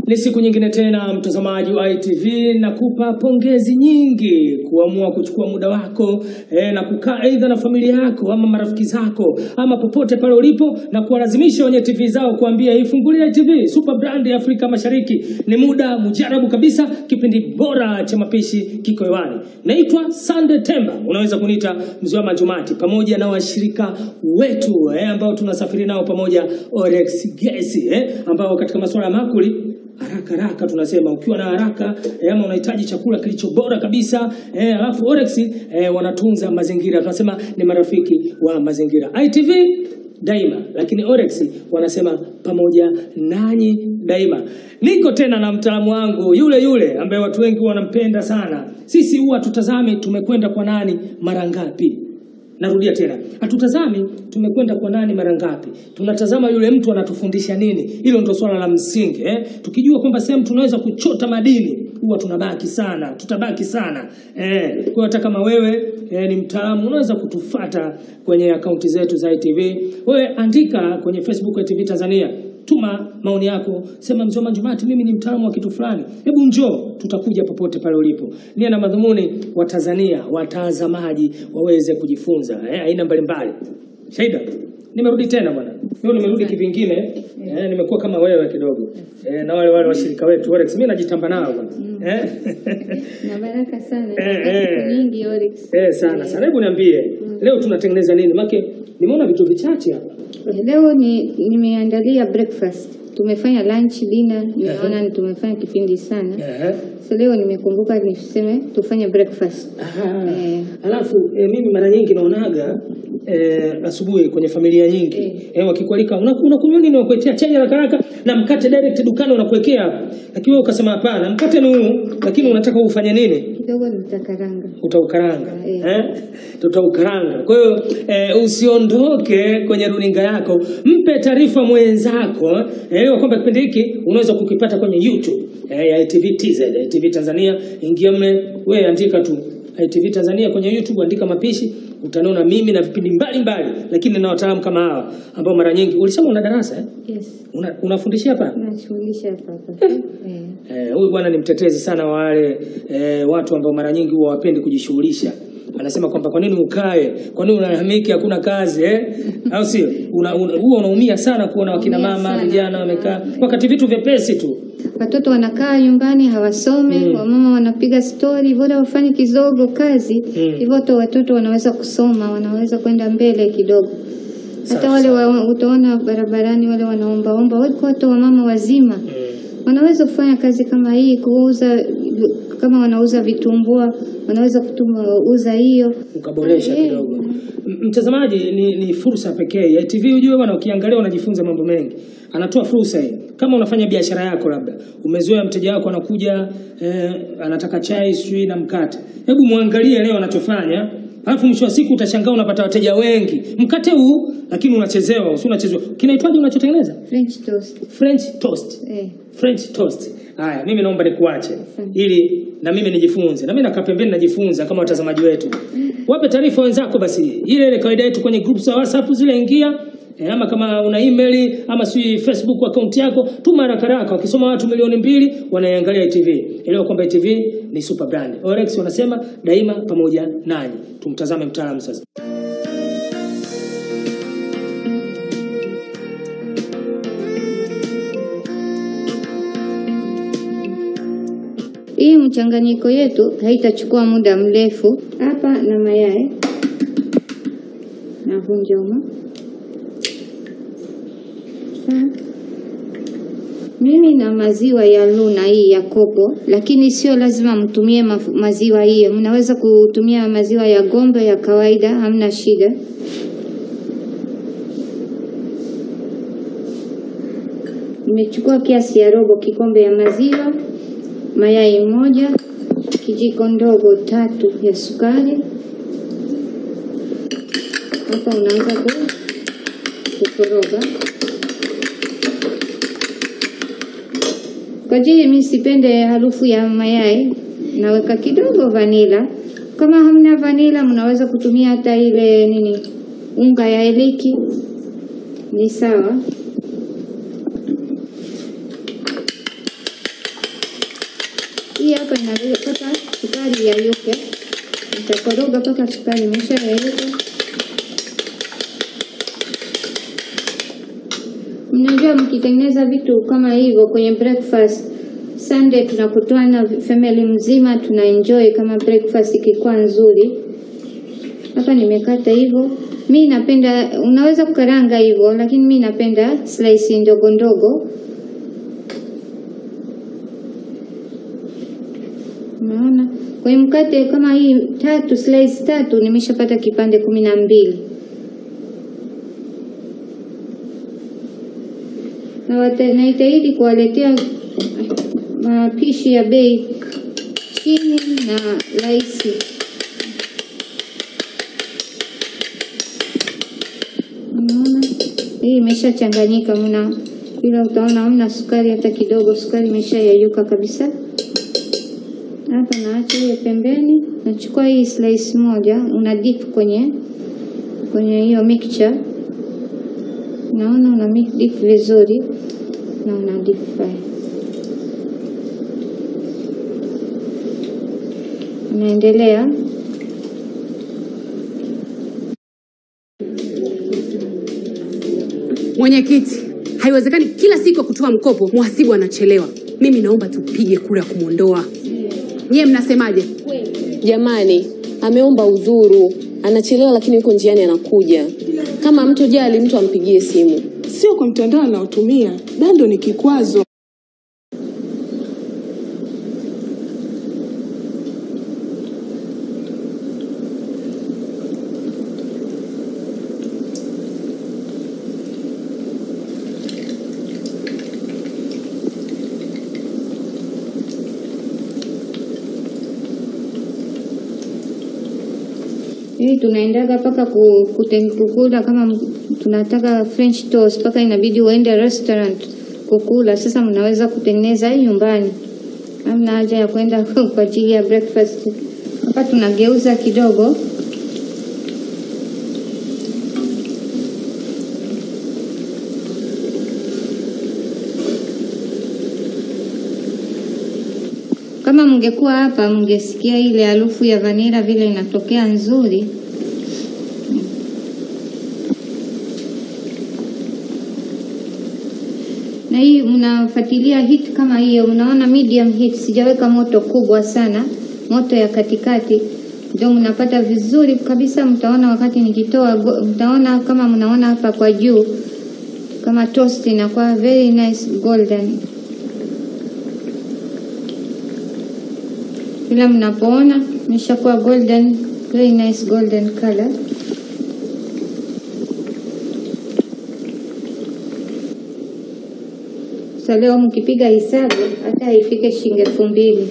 Ni siku nyingine tena, mtazamaji wa ITV, nakupa pongezi nyingi kuamua kuchukua muda wako eh, na kukaa aidha na familia yako ama marafiki zako ama popote pale ulipo, na kuwalazimisha wenye TV zao kuambia ifungulie ITV Super Brand ya Afrika Mashariki. Ni muda mujarabu kabisa, kipindi bora cha mapishi kiko hewani. Naitwa Sande Temba, unaweza kuniita mzee wa Majumati, pamoja na washirika wetu eh, ambao tunasafiri nao pamoja Orex Gesi eh, ambao katika masuala ya makuli haraka haraka tunasema ukiwa na haraka eh, ama unahitaji chakula kilicho bora kabisa eh, alafu Orex eh, wanatunza mazingira, tunasema ni marafiki wa mazingira. ITV daima, lakini Orex wanasema pamoja nanyi daima. Niko tena na mtaalamu wangu yule yule ambaye watu wengi wanampenda sana. Sisi huwa tutazame tumekwenda kwa nani mara ngapi. Narudia tena, hatutazami tumekwenda kwa nani mara ngapi, tunatazama yule mtu anatufundisha nini. Hilo ndio swala la msingi eh. Tukijua kwamba sehemu tunaweza kuchota madini, huwa tunabaki sana, tutabaki sana eh. Kwa hiyo hata kama wewe eh, ni mtaalamu, unaweza kutufata kwenye akaunti zetu za ITV. Wewe andika kwenye Facebook ya ITV Tanzania tuma maoni yako, sema mzee Manjumati, mimi ni mtaalamu wa kitu fulani, hebu njoo, tutakuja popote pale ulipo. Nia na madhumuni wa Tanzania watazamaji waweze kujifunza eh, aina mbalimbali. Shaida, nimerudi tena bwana, leo nimerudi kivingine eh, nimekuwa kama wewe kidogo eh, na wale wale washirika wetu Orex, mimi najitamba nao bwana eh? na baraka sana Eh, eh. nyingi Oryx. eh, sana sana. Hebu niambie leo tunatengeneza nini? Make nimeona vitu vichache hapa Leo ni nimeandalia breakfast. Tumefanya lunch, dinner, nimeona ni tumefanya kipindi sana. eh. So leo nimekumbuka niseme tufanye breakfast. Ah, Eh. Alafu eh, mimi mara nyingi naonaga eh, asubuhi kwenye familia nyingi Eh. eh, wakikualika "Una- unakunywa nini, wakuletea chai haraka haraka na mkate direct dukani wanakuwekea hapo, lakini wewe ukasema hapana, mkate ni huu, lakini unataka ufanye nini? Kidogo nitakaranga. Utaukaranga Eh. eh? Tutaukaranga. Kwa hiyo eh, usiondoke kwenye runinga yako, mpe taarifa mwenzako eh, elewa kwamba kipindi hiki unaweza kukipata kwenye YouTube eh, ya ITV TZ, ITV Tanzania. Ingia mle, wewe andika tu ITV Tanzania kwenye YouTube, andika mapishi, utaniona mimi na vipindi mbalimbali, lakini na wataalamu kama hawa ambao mara nyingi ulisema una darasa eh? Yes. una, unafundishia hapa Nashughulisha hapa hapa. Eh. Eh, huyu bwana ni mtetezi sana wa wale eh, watu ambao mara nyingi huwa wapendi kujishughulisha. Anasema kwamba kwa nini ukae, kwa nini unalalamika hakuna kazi eh? au sio? Una, una, huwa unaumia sana kuona wakina Naumia mama sana. vijana wamekaa wakati vitu vyepesi tu. Watoto wanakaa nyumbani hawasome, Mm. wamama wanapiga stori, bora wafanye kidogo kazi Mm. hivyo tu watoto wanaweza kusoma, wanaweza kwenda mbele kidogo. Hata Safi wale sana. wa, utaona barabarani wale wanaombaomba, wako watu wamama wazima Mm. wanaweza kufanya kazi kama hii, kuuza kama wanauza vitumbua, wanaweza kuuza hiyo. ukaboresha Eh, kidogo. M- Mtazamaji, ni, ni fursa pekee ya TV. Ujue bwana, ukiangalia unajifunza mambo mengi. Anatoa fursa hii. Kama unafanya biashara yako, labda umezoea mteja wako anakuja eh, anataka chai sijui na mkate, hebu muangalie leo anachofanya, alafu mwisho wa siku utashangaa unapata wateja wengi. Mkate huu lakini unachezewa, si unachezewa. Kinaitwaje unachotengeneza? French toast. French toast. Eh, French toast. Haya, mimi naomba nikuache Asante. ili na mimi nijifunze. Na mimi nakaa pembeni najifunza kama watazamaji wetu. Wape taarifa wenzako basi. Ile ile kawaida yetu kwenye groups za WhatsApp zile ingia. E, ama kama una email ama si Facebook account yako tuma haraka haraka. Wakisoma watu milioni mbili wanaiangalia ITV. Elewa kwamba ITV ni super brand. Orex wanasema daima pamoja nanyi. Tumtazame mtaalamu sasa. hii mchanganyiko yetu haitachukua muda mrefu. Hapa na mayai navunja humo. Sawa. Mimi na maziwa ya Luna hii ya kopo, lakini sio lazima mtumie maf- maziwa hiyo. Mnaweza kutumia maziwa ya gombe ya kawaida, hamna shida. Nimechukua kiasi ya robo kikombe ya maziwa, mayai moja, kijiko ndogo tatu ya sukari. Hapa unaanza ku- kukoroga. Kwa ajili mimi sipende harufu ya mayai, naweka kidogo vanila. Kama hamna vanila, mnaweza kutumia hata ile nini, unga ya iliki, ni sawa. hii hapa inaweza mpaka sukari yayuke. Nitakoroga mpaka sukari imesha yayuka. Mnajua mkitengeneza vitu kama hivyo kwenye breakfast Sunday tunakutana family mzima tuna enjoy kama breakfast ikikuwa nzuri. Hapa nimekata hivyo. Mi napenda, unaweza kukaranga hivyo, lakini mi napenda slice ndogo ndogo. Unaona, kwenye mkate kama hii tatu, slice tatu, nimeshapata kipande kumi na mbili. Na wata- Naitahidi kuwaletea mapishi ya bei chini na rahisi. Unaona, hii imeshachanganyika, mna ila utaona hamna sukari hata kidogo, sukari imeshayayuka kabisa. Hapa naacha hiyo pembeni, nachukua hii slice moja, una dip kwenye kwenye hiyo mixture. Naona una mix dip vizuri na una deep fry. Unaendelea Mwenyekiti, haiwezekani kila siku ya kutoa mkopo mhasibu anachelewa. Mimi naomba tupige kura ya kumwondoa. Nyie mnasemaje? Jamani, ameomba udhuru, anachelewa lakini yuko njiani anakuja. Kama mtu jali, mtu ampigie simu. sio kwa mtandao anaotumia. Bando ni kikwazo. hii tunaendaga mpaka ku- kuten- kukula kama m- tunataka French toast, mpaka inabidi uende restaurant kukula. Sasa mnaweza kutengeneza hii nyumbani, hamna haja ya kwenda kwa ajili ya breakfast. Hapa tunageuza kidogo Kama mngekuwa hapa mngesikia ile harufu ya vanila vile inatokea nzuri. Na hii mnafuatilia heat kama hiyo, mnaona medium heat, sijaweka moto kubwa sana, moto ya katikati ndio mnapata vizuri kabisa. Mtaona wakati nikitoa, go- mtaona kama mnaona hapa kwa juu kama toast inakuwa very nice golden. Ila mnapoona imeshakuwa golden, very nice golden color. Sasa leo mkipiga hesabu hata ifike shilingi elfu mbili.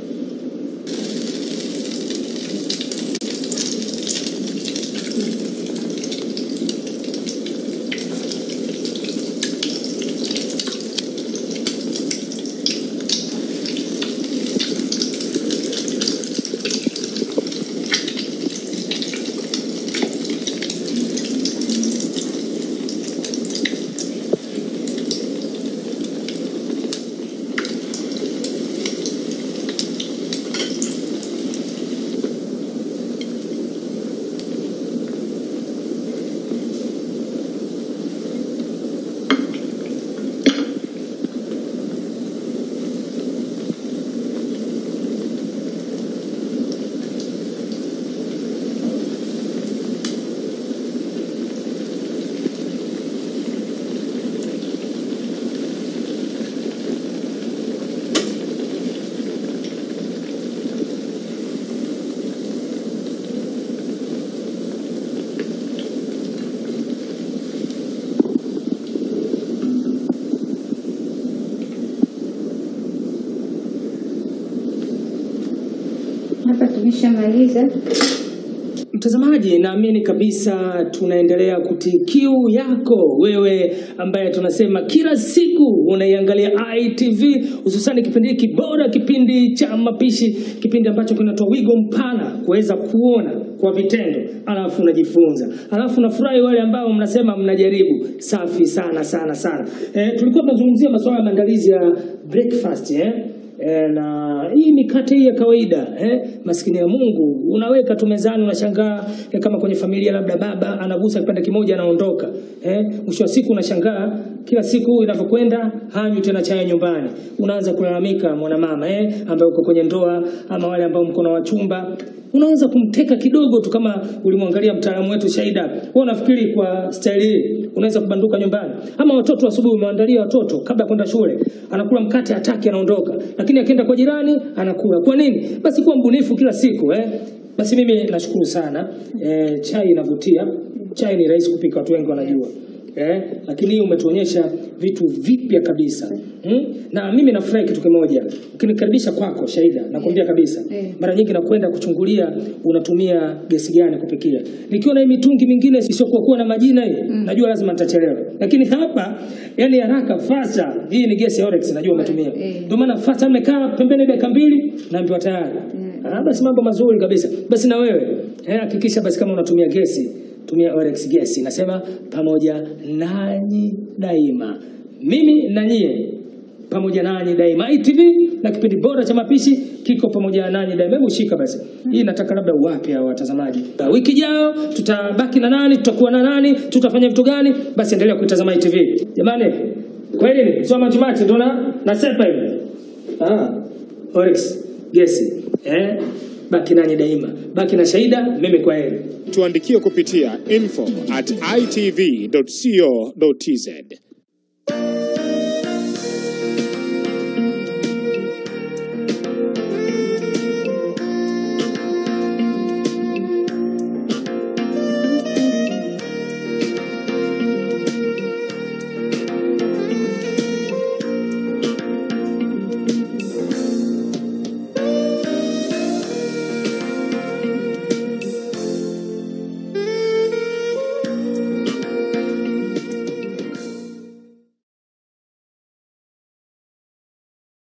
Hapa tumeshamaliza. Mtazamaji, naamini kabisa tunaendelea kutii kiu yako wewe, ambaye tunasema kila siku unaiangalia ITV, hususani kipindi hiki bora, kipindi cha mapishi, kipindi ambacho kinatoa wigo mpana kuweza kuona kwa vitendo, alafu unajifunza, alafu nafurahi wale ambao mnasema mnajaribu. Safi sana sana sana. E, tulikuwa tunazungumzia masuala ya maandalizi ya breakfast eh? E, na hii mikate hii ya kawaida eh, maskini ya Mungu unaweka tu mezani, unashangaa eh, kama kwenye familia labda baba anagusa kipande kimoja anaondoka. Eh, mwisho wa siku unashangaa kila siku inavyokwenda hanywi tena chai nyumbani, unaanza kulalamika mwanamama eh, ambaye uko kwenye ndoa ama wale ambao mko na wachumba unaweza kumteka kidogo tu, kama ulimwangalia mtaalamu wetu Shaida. Wewe unafikiri kwa staili hii unaweza kubanduka nyumbani? Ama watoto asubuhi umeandalia watoto kabla ya kwenda shule, anakula mkate hataki, anaondoka, lakini akienda kwa jirani anakula. Kwa nini? Basi kuwa mbunifu kila siku eh. Basi mimi nashukuru sana eh, chai inavutia. Chai ni rahisi kupika, watu wengi wanajua eh, lakini hii umetuonyesha vitu vipya kabisa hmm? Na mimi nafurahi kitu kimoja, ukinikaribisha kwako Shaida, nakwambia kabisa Eh. mara nyingi nakwenda kuchungulia unatumia gesi gani kupikia. Nikiwa na hii mitungi mingine isiyokuwa kuwa na majina hii, najua lazima nitachelewa, lakini hapa yani haraka fasta, hii ni gesi ya Orex, najua umetumia, Eh. ndio maana fasta, nimekaa pembeni dakika mbili naambiwa tayari. Ah, basi mambo mazuri kabisa. Basi na wewe eh, hakikisha basi kama unatumia gesi tumia Orex gesi. Nasema pamoja nanyi daima, mimi na nyie pamoja nanyi daima. ITV na kipindi bora cha mapishi kiko pamoja nanyi daima. Hebu shika basi hii, nataka labda uwape hao watazamaji. Wiki ijayo tutabaki na nani? Tutakuwa na nani? Tutafanya vitu gani? Basi endelea kuitazama ITV jamani. Kweli ni sio majimaji, ndo na nasepa hivi. Ah, Orex gesi eh, baki nanyi daima, baki na Shaida. Mimi kwa heri. Tuandikie kupitia info at itv.co.tz.